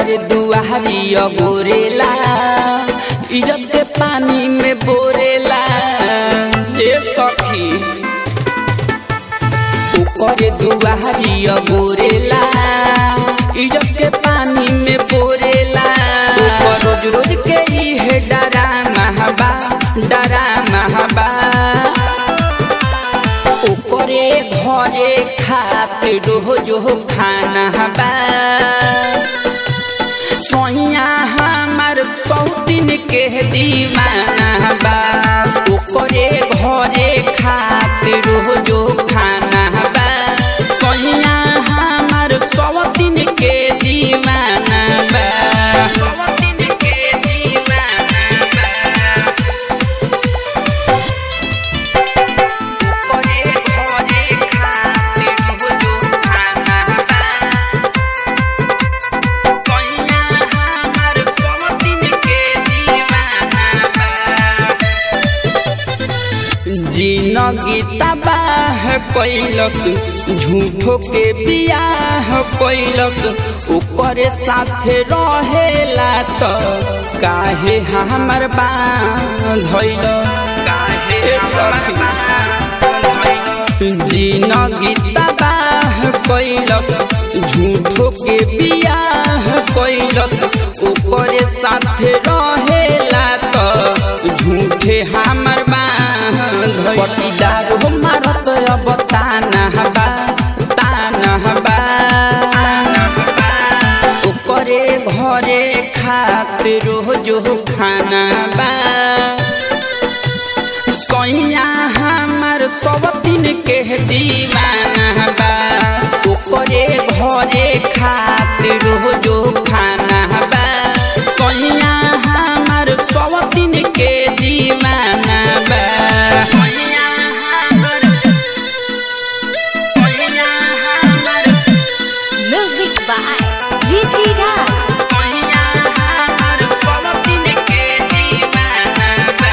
ओकर दुआरी अगोरेला इज्जत के पानी में बोरेला ए सखी ओकर दुआरी अगोरेला इज्जत के पानी में बोरेला ओकर रोज रोज के इहे डरा महबा डरा महबा ओकरे घरे खातिर रोज खाना बा सोइया हमार सौतीन के दीवाना बा ओकरे घरे खातिर रोज खाना बा सोइया हमार सौतीन के दीवाना बा सौतीन के दीवाना बा ओकरे घरे खातिर रोज खाना बा कइया हमार सौतीन के दीवाना बा जिनगी तबाह कैलस झूठो के बियाह कैलस ओकरे साथे रहेला त काहे हमर बांधल काहे सखी जिनगी तबाह कैलस झूठो के बियाह कैलस ओकरे साथे रहेला त झूठे हमर बांध पटीदार हो मारत अब ताना बा ताना बा ओकरे घरे खातिर रोज खाना बा सैया हमार सवतीन के दीवाना बा ओकरे घरे खातिर रोज खाना बा सैया हमार सवतीन के दीवाना बा सैया हमार सैया हमार Music by Rishi Raj. सैया हमार सवतीन के दीवाना बा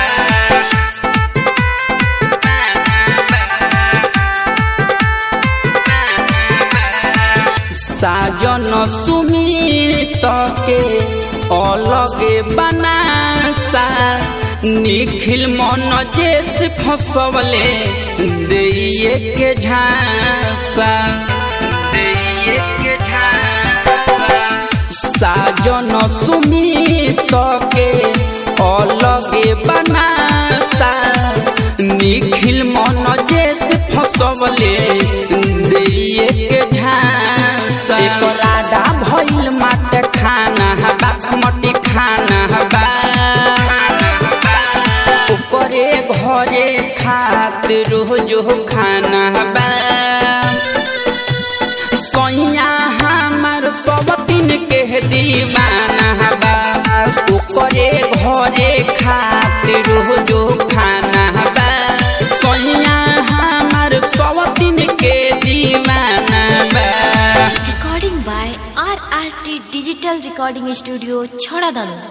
साजन सुमित के अलगे बनासा निखिल मन जेस फसवले देइए के झांसा देइए के झांसा साजन सुमित के अलगे बनासा निखिल मन जैसे फसवले दिए के झांसा एकर आडा भइल माट खाना बा मटी खाना बा ओकरे घरे खातिर रोज खाना बा सैया हमार सवतीन के दीवाना बा ओकरे घरे खातिर रोज खाना बा सैया हमार सवतीन के दीवाना बा Recording by RRT Digital Recording Studio, Chhadadanu.